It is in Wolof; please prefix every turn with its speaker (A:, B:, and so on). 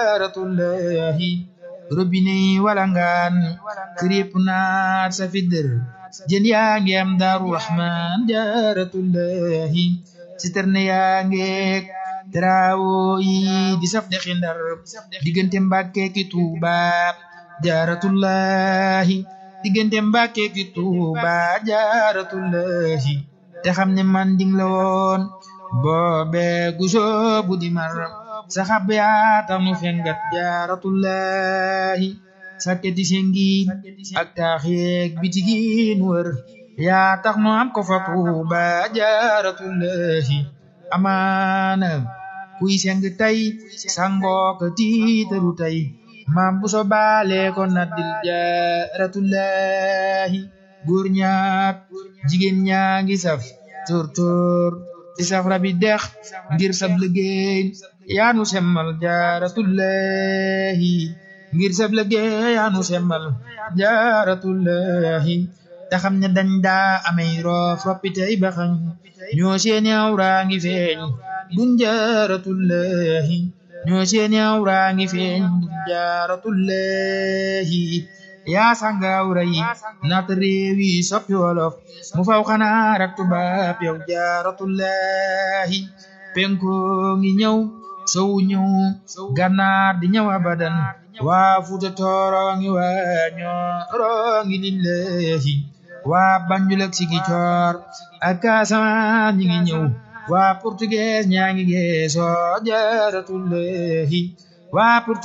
A: jaaratullahi robinet walangaan kër yëpp naat sa fidër jën yaa ngi am daaru rahman jaaratullahi citerne yaa ngeek trawo yi di saf dexi ndar diggante mbàkke ki tuuba jaaratullahi diggante mbàkke ki tuuba jaaratullahi te xam ne man ding la woon boobe gusoo bu di mar saxab yaa tax nu fengat jaaratullahi sakketi sengi ak taax yeeg bitigin wër yaa tax nu am ko fa tuuba jaaratullahi amaana kuy seng tey sangoo ko tiitaru tey maam bu so baale ko naddil jaaratullahi góor ñaak jigéen ñaa ngi saf tóor-tóor di saf rabi dex ngir sab liggéey yaanu semmal jaaratullahi ngir sab liggéey yaanu semmal jaaratullahi te xam ne dañ daa amey roof roppitey baxañ ñoo seeni awraa ngi feeñ dun jaaratullahi ñoo seeni awraa ngi feeñ dun jaaratullahi yaa sanga awra yi naata réew yi soppi wolof mu faw xanaa rak tubaab yow jaaratullahi penko ngi ñëw sowu ñëw gànnaar di ñëw abadan waa fuuta tooro ngi waa ñooro ngi lillahi waa banjul ak sigi coor ak Casamance ñi ngi ñëw waa portugais ñaa ngi geesoo jaaratullahi waa